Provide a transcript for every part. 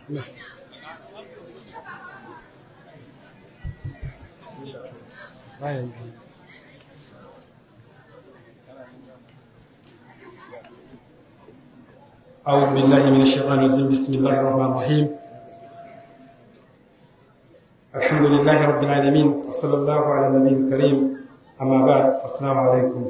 أعوذ بالله من الشيطان الرجيم بسم الله الرحمن الرحيم الحمد لله رب العالمين وصلى الله على النبي الكريم أما بعد السلام عليكم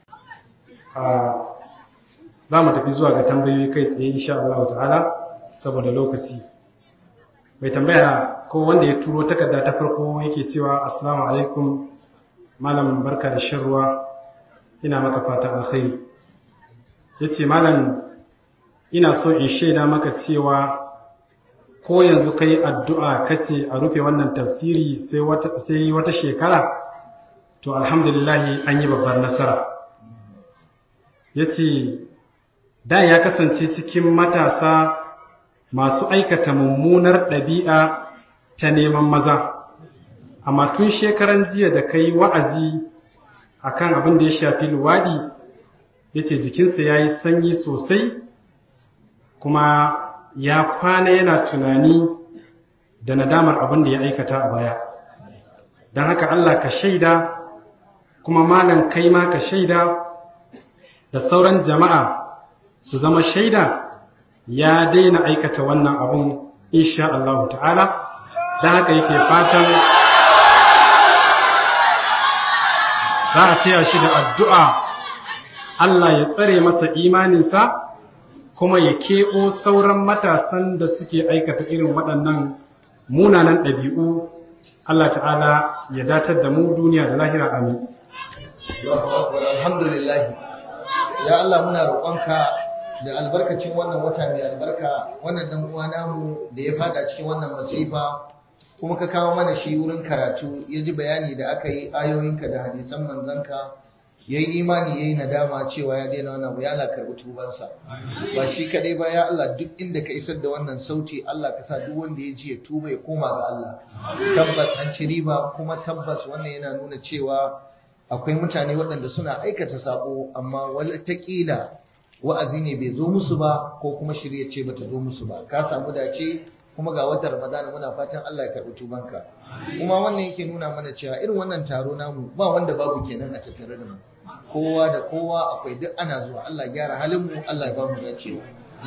za mu tafi zuwa ga tambayoyi kai tsaye insha Allah ta'ala saboda lokaci mai tambaya ko wanda ya turo takarda ta farko yake cewa assalamu alaikum malam barka da shan ruwa ina maka fatan alkhairi yace malam ina so in shaida maka cewa ko yanzu kai addu'a kace a rufe wannan tafsiri sai wata sai wata shekara to alhamdulillah an yi babbar nasara yace da ya kasance cikin matasa masu aikata mummunar ɗabi'a ta neman maza amma tun shekaran jiya da kai wa'azi akan abin da ya shafi luwadi yace jikinsa yayi sanyi sosai kuma ya kwana yana tunani da nadamar abin da ya aikata a baya don haka Allah ka shaida kuma malam kai ma ka shaida da sauran jama'a su zama shaida ya daina aikata wannan abun insha Allah ta'ala don haka yake fatan za a taya shi da addu'a Allah ya tsare masa imaninsa kuma ya keɓo sauran matasan da suke aikata irin waɗannan munanan ɗabi'u Allah ta'ala ya datar da mu duniya da lahira amin. Alhamdulillah, ya Allah muna roƙonka da albarkacin wannan wata mai albarka wannan dan uwa namu da ya fada cikin wannan masifa kuma ka kawo mana shi wurin karatu ya ji bayani da aka yi ayoyinka da hadisan manzanka ya yi imani ya yi nadama cewa ya daina wannan abu ya Allah karɓi tubansa ba shi kaɗai ba ya Allah duk inda ka isar da wannan sauti Allah ka sa duk wanda ya ji ya tuba ya koma ga Allah tabbas an ci riba kuma tabbas wannan yana nuna cewa akwai mutane waɗanda suna aikata sako amma wataƙila wa'azi ne bai zo musu ba ko kuma shirya ce bata zo musu ba ka samu dace kuma ga watan Ramadana muna fatan Allah ya karɓi tubanka kuma wannan yake nuna mana cewa irin wannan taro namu ba wanda babu kenan a tattare da mu kowa da kowa akwai duk ana zuwa Allah ya gyara halin mu Allah ya ba mu dacewa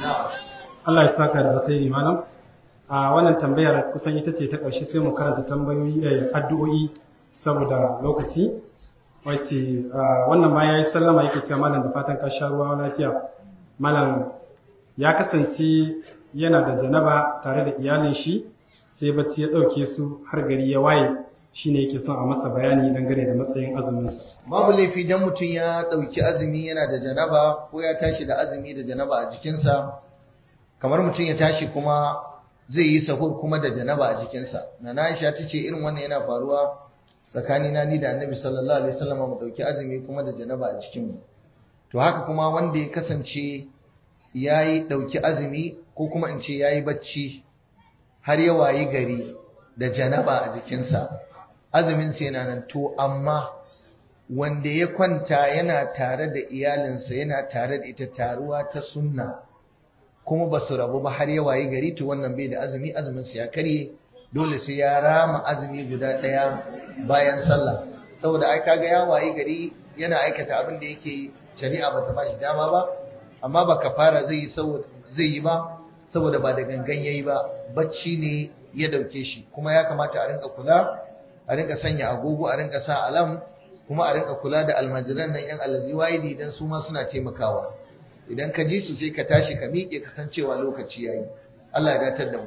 Allah ya saka da alkhairi malam a wannan tambayar kusan ita ce ta ƙarshe sai mu karanta tambayoyi da addu'o'i saboda lokaci wace wannan ma yayi sallama yake cewa malam da fatan ka sha ruwa lafiya malam ya kasance yana da janaba tare da iyalin shi sai bacci ya ɗauke su har gari ya waye shine yake son a masa bayani dangane da matsayin azumin babu laifi dan mutum ya ɗauki azumi yana da janaba ko ya tashi da azumi da janaba a jikinsa kamar mutum ya tashi kuma zai yi sahur kuma da janaba a jikinsa na Aisha ta ce irin wannan yana faruwa tsakanina ni da Annabi sallallahu alaihi wasallam mu ɗauki azumi kuma da janaba a jikinmu to haka kuma wanda ya kasance yayi ɗauki azumi ko kuma in ce yayi bacci har ya wayi gari da janaba a jikinsa azumin sa yana nan to amma wanda ya kwanta yana tare da iyalinsa yana tare da ita taruwa ta sunna kuma ba su rabu ba har ya wayi gari to wannan bai da azumi azumin sa ya karye dole sai ya rama azumi guda ɗaya bayan sallah saboda ai kaga ya wayi gari yana aikata abin da yake shari'a bata ba shi dama ba amma ba kafara zai yi zai yi ba saboda ba da gangan yayi ba bacci ne ya dauke shi kuma ya kamata a rinka kula a rinka sanya agogo a rinka sa alam kuma a rinka kula da almajiran nan yan alazi waidi idan su ma suna taimakawa idan ka ji su sai ka tashi ka miƙe ka san cewa lokaci yayi Allah ya datar da mu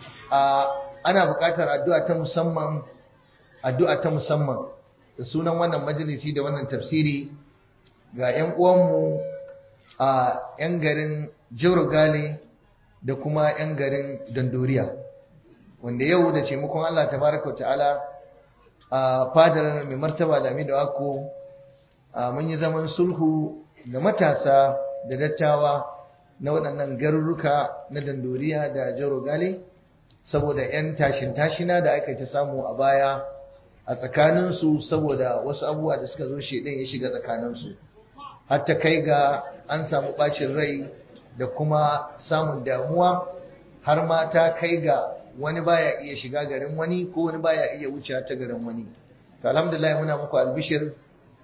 a ana buƙatar addu'a ta musamman addu'a ta musamman da sunan wannan majalisi da wannan tafsiri ga ƴan uwanmu a ƴan garin Jorogale da kuma ƴan garin Dandoriya wanda yau da taimakon Allah tabaraka wa ta'ala a fadar mai martaba Lami da Wako mun yi zaman sulhu da matasa da dattawa na waɗannan garuruka na Dandoriya da Jorogale saboda 'yan tashin tashina da aka ta samu a baya a tsakaninsu saboda wasu abubuwa da suka zo shedan ya shiga tsakaninsu har ta kai ga an samu ɓacin rai da kuma samun damuwa har ma ta kai ga wani baya iya shiga garin wani ko wani baya iya wuce ta garin wani to alhamdulillah muna muku albishir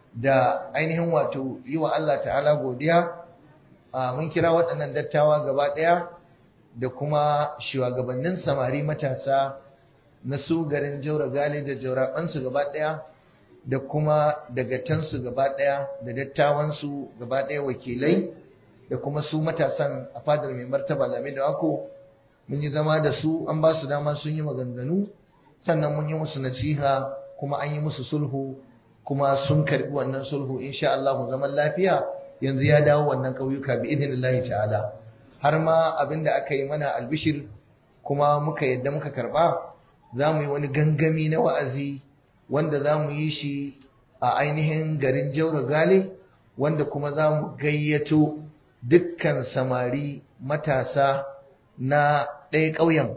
da ainihin wato yi wa Allah ta'ala godiya mun kira waɗannan dattawa gaba ɗaya da kuma shugabannin samari matasa na su garin jaura gali da jaurabansu gaba ɗaya da kuma dagatansu gaba ɗaya da dattawansu gaba ɗaya wakilai da kuma su matasan a fadar mai martaba lami da wako mun yi zama da su an ba su dama sun yi maganganu sannan mun yi musu nasiha kuma an yi musu sulhu kuma sun karbi wannan sulhu insha Allah zaman lafiya yanzu ya dawo wannan ƙauyuka bi idinillahi ta'ala har ma abinda aka yi mana albishir kuma muka yadda muka karba za mu yi wani gangami na wa'azi wanda za mu yi shi a ainihin garin jaura gale wanda kuma za mu gayyato dukkan samari matasa na ɗaya ƙauyen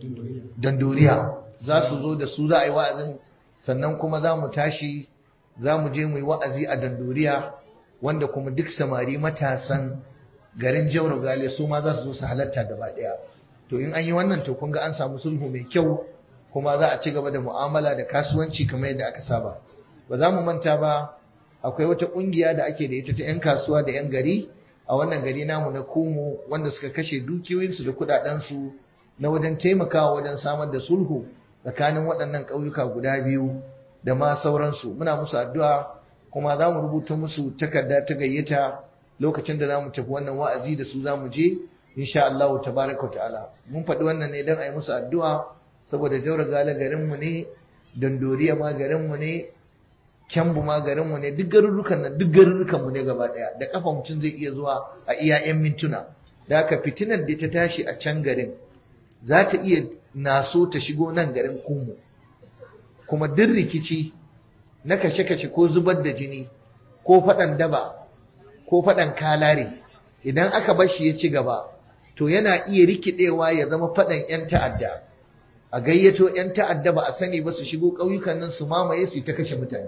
dandoriya za su zo da su za a yi wa'azin sannan kuma za mu tashi za mu je mu yi wa'azi a dandoriya wanda kuma duk samari matasan garin jaura gale su ma za su zo su halatta gaba ɗaya to in an yi wannan to kun ga an samu sulhu mai kyau kuma za a ci gaba da mu'amala da kasuwanci kamar yadda aka saba ba za mu manta ba akwai wata kungiya da ake da ita ta 'yan kasuwa da 'yan gari a wannan gari namu na kumu wanda suka kashe dukiyoyinsu da kudadensu na wajen taimakawa wajen samar da sulhu tsakanin waɗannan ƙauyuka guda biyu da ma sauransu muna musu addu'a kuma za mu rubuta musu takarda ta gayyata lokacin da za mu tafi wannan wa'azi da su za mu je insha Allah tabaraka ta'ala mun faɗi wannan ne don a yi musu addu'a saboda jaura gala garinmu ne dandoriya ma garinmu ne kyambu ma garinmu ne duk garurrukan nan duk garurrukanmu ne gaba daya da kafa mutum zai iya zuwa a iya yan mintuna da haka fitinar da ta tashi a can garin za ta iya naso ta shigo nan garin kumu kuma duk rikici na kashe-kashe ko zubar da jini ko faɗan daba ko faɗan kalare idan aka bar shi ya ci gaba to yana iya rikidewa ya zama faɗan 'yan ta'adda a gayyato 'yan ta'adda ba a sani ba su shigo ƙauyukan nan su mamaye su ta kashe mutane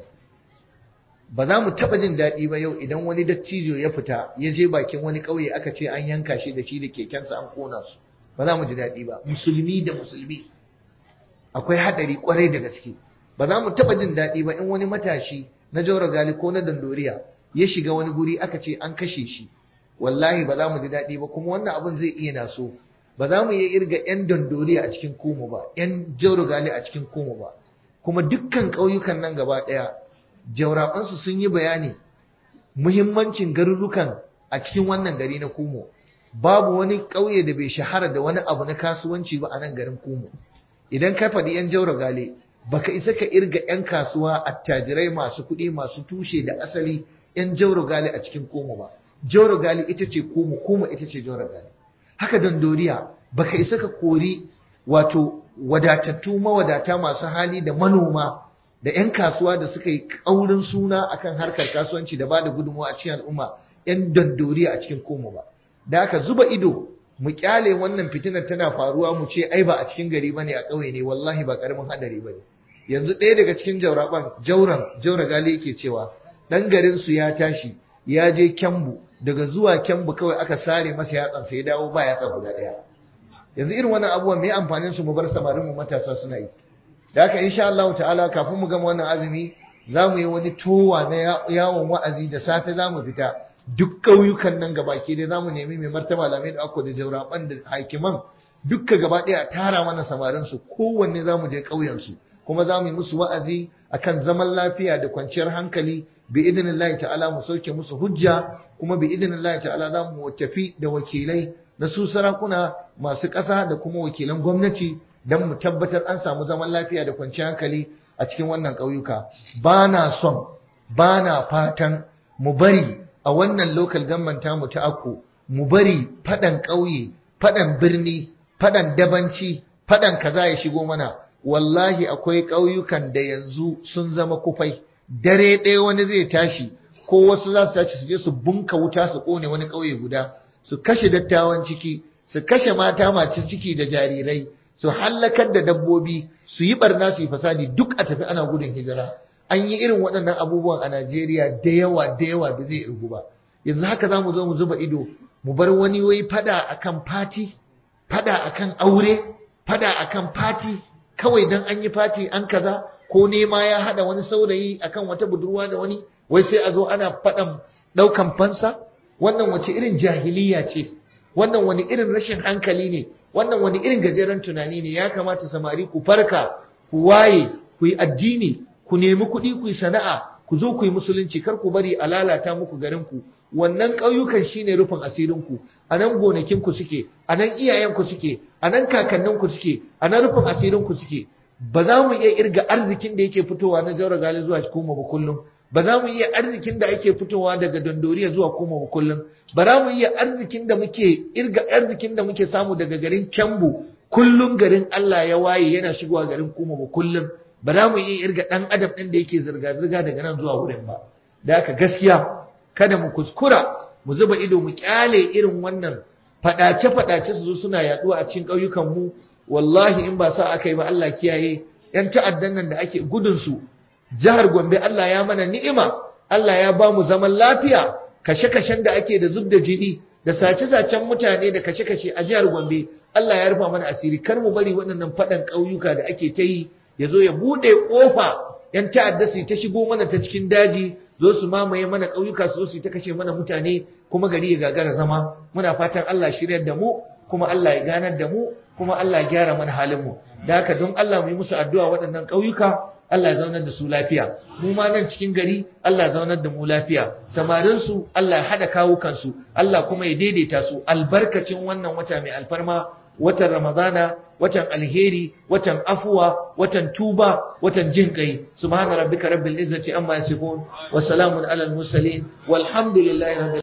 ba za mu taɓa jin daɗi ba yau idan wani dattijo ya fita ya je bakin wani ƙauye aka ce an yanka shi da shi da kekensa an ƙona su ba za mu ji daɗi ba musulmi da musulmi akwai haɗari ƙwarai da gaske ba za mu taɓa jin daɗi ba in wani matashi na jaura gali ko na dandoriya ya shiga wani guri aka ce an kashe shi wallahi ba za mu ji daɗi ba kuma wannan abin zai iya naso ba za mu iya irga 'yan dandoriya a cikin komo ba 'yan jaura gali a cikin komo ba kuma dukkan ƙauyukan nan gaba ɗaya jaurabansu sun yi bayani muhimmancin garurukan a cikin wannan gari na Kumo babu wani ƙauye da bai shahara da wani abu na kasuwanci ba a nan garin Kumo idan ka faɗi yan jaura gale baka isa ka irga yan kasuwa attajirai masu kuɗi masu tushe da asali yan jaura gale a cikin Kumo ba jaura gale ita ce Kumo Kumo ita ce jaura gale haka dandoriya baka isa ka kori wato wadatattu mawadata masu hali da manoma da 'yan kasuwa da suka yi ƙaurin suna akan harkar kasuwanci da ba da gudunmawa a cikin al'umma 'yan dandoriya a cikin koma ba da aka zuba ido mu kyale wannan fitinar tana faruwa mu ce ai ba a cikin gari bane a ƙauye ne wallahi ba karamin hadari bane yanzu ɗaya daga cikin jauraban jauran jaura gali yake cewa dan garin su ya tashi ya je kyambu daga zuwa kyambu kawai aka sare masa yatsan sai ya dawo ba yatsa guda ɗaya yanzu irin wannan abubuwan me amfanin su mu bar samarin mu matasa suna yi da haka insha Allah ta'ala kafin mu gama wannan azumi za mu yi wani towa na yawon wa'azi da safe za mu fita duk ƙauyukan nan gabaki dai za mu nemi mai martaba lamai da akwa da jauraban da hakiman dukka gaba ɗaya tara mana samarin su kowanne za mu je ƙauyen su kuma za mu yi musu wa'azi akan zaman lafiya da kwanciyar hankali bi idinillahi ta'ala mu sauke musu hujja kuma bi idinillahi ta'ala za mu tafi da wakilai na su sarakuna masu ƙasa da kuma wakilan gwamnati don mu tabbatar an samu zaman lafiya da kwanciyar hankali a cikin wannan ƙauyuka ba na son ba na fatan mu bari a wannan local government mu ta akko mu bari faɗan ƙauye faɗan birni faɗan dabanci faɗan kaza ya shigo mana wallahi akwai ƙauyukan da yanzu sun zama kufai dare ɗaya wani zai tashi ko wasu za su tashi su je su bunka wuta su ƙone wani ƙauye guda su kashe dattawan ciki su kashe mata masu ciki da jarirai su hallakar da dabbobi su yi barna su yi fasadi duk a tafi ana gudun hijira an yi irin waɗannan abubuwan a Najeriya da yawa da yawa da zai irgu ba yanzu haka za mu zo mu zuba ido mu bar wani wai fada akan fati fada akan aure fada akan fati kawai dan an yi fati an kaza ko nema ya hada wani saurayi akan wata budurwa da wani wai sai a zo ana fadan daukan fansa wannan wace irin jahiliya ce wannan wani irin rashin hankali ne wannan wani irin gajeren tunani ne ya kamata samari ku farka ku waye ku yi addini ku nemi kuɗi ku yi sana'a ku zo ku yi musulunci kar ku bari a lalata muku garin ku wannan ƙauyukan shine rufin asirin ku a nan gonakin ku suke a nan iyayen ku suke a nan kakannin ku suke a nan rufin asirin ku suke ba za mu iya irga arzikin da yake fitowa na jaura gali zuwa kuma ba kullum ba za mu iya arzikin da ake fitowa daga dondoriya zuwa kuma ba kullum ba za mu iya arzikin da muke irga arzikin da muke samu daga garin Kyambu kullum garin Allah ya waye yana shigowa garin kuma ba kullum ba za mu iya irga dan adam din da yake zirga zirga daga nan zuwa wurin ba da haka gaskiya kada mu kuskura mu zuba ido mu kyale irin wannan fadace fadace su zo suna yaduwa a cikin ƙauyukan mu wallahi in ba sa aka yi ba Allah kiyaye yan ta'addan nan da ake gudun su jihar Gombe Allah ya mana ni'ima Allah ya ba mu zaman lafiya kashe-kashen da ake da zub da jini da sace-sacen mutane da kashe-kashe a jihar Gombe Allah ya rufa mana asiri kar mu bari waɗannan faɗan ƙauyuka da ake ta yi ya zo ya buɗe ƙofa ‘yan ta'adda su ta shigo mana ta cikin daji zo su mamaye mana ƙauyuka su zo su ta kashe mana mutane kuma gari ya gagara zama muna fatan Allah shiryar da mu kuma Allah ya ganar da mu kuma Allah ya gyara mana halin mu da haka don Allah mu yi musu addu'a waɗannan ƙauyuka Allah ya zaunar da su lafiya mu ma nan cikin gari Allah ya zaunar da mu lafiya samarin su Allah ya hada kawukan su Allah kuma ya daidaita su albarkacin wannan wata mai alfarma watan Ramadana watan alheri watan afuwa watan tuba watan jin kai subhana rabbika rabbil izzati amma yasifun wa salamun alal mursalin walhamdulillahi rabbil